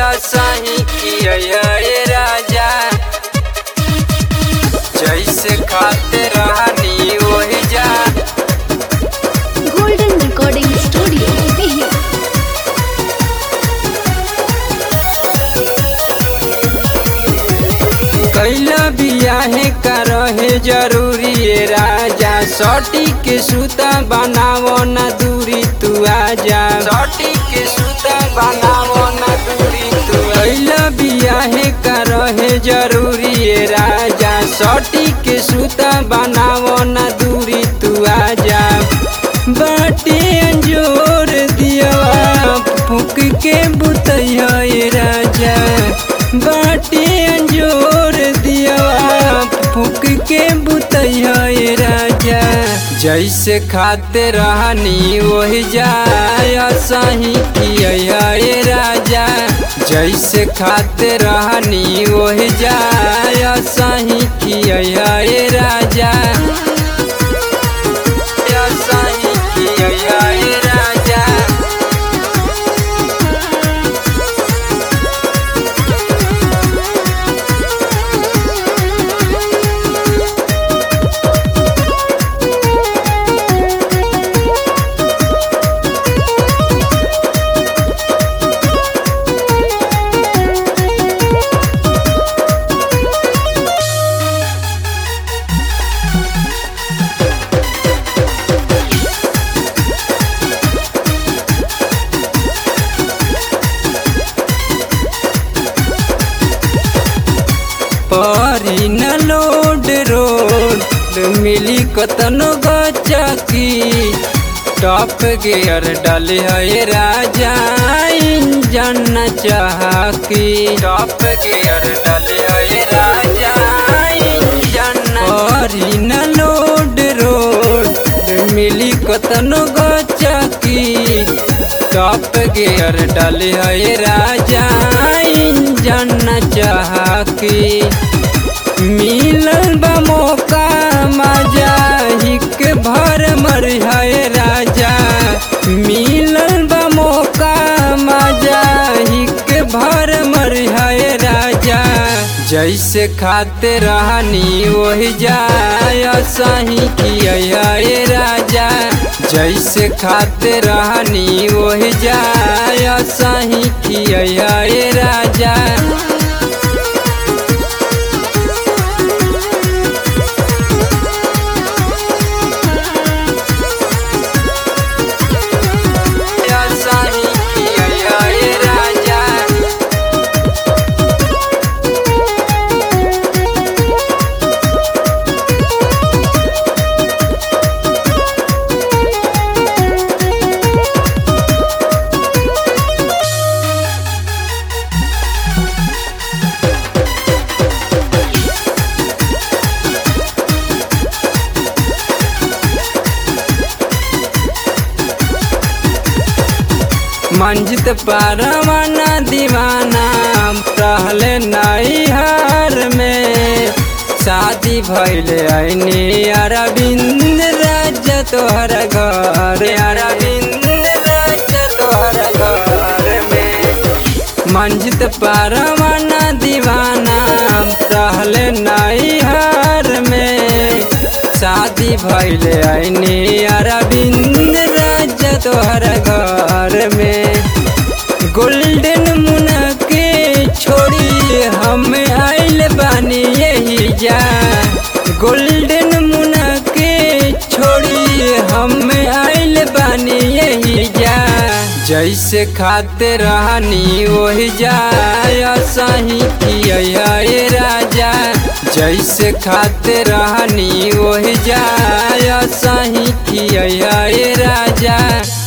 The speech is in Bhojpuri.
सही किया राजा जैसे खाते रहनी वही जा Golden Recording Studio, Bihar. कैला बियाहे का रहे जरूरी ये राजा सटी के सूता बनावो न दूरी तू आजा सटी के सूता बनावो न दूरी तू कैला बियाहे का रहे जरूरी ये राजा सटी के सूता बनावो न दूरी तू आजा बाटे अंजोर दिया फूक के बुतैया ये राजा बाटे अंजोर दिया फूक के बुतैया ये राजा जैसे खाते रहनी वही जाय सही किया ये राजा जैसे खाते रहनी वही जाय सही किया ये राजा या सही किया ये राजा परी न लोड रोड मिली कतनो गचकी टॉप गियर डाले है राजा इंजन न चाहकी टॉप गियर डाले है राजा इंजन परी न लोड रोड मिली कतनो गचकी टॉप गियर डाले है राजा इंजन न चाहकी मिलल बा मौका मजा हिक भर मर है राजा मिलल बा मौका मजा हिक भर मर है राजा जैसे खाते रहनी वही जाय सही किया ये राजा जैसे खाते रहनी वही जाय सही किया ये राजा या सही किया ये राजा मंजित परवाना दीवाना रहले नैहर में शादी भैले ऐनी अरविंद राज तोहर घर अरविंद राज तोहर घर में मंजित परवाना दीवाना रहले नैहर में शादी भैले ऐनी अरविंद राज तोहर घर में गोल्डन मुना के छोड़ी हम आइल बानी यही जा गोल्डन मुना के छोड़ी हम आइल बानी यही जा जैसे खाते रहनी वही जाय सही किया ये राजा जैसे खाते रहनी वही जाय सही किया ये राजा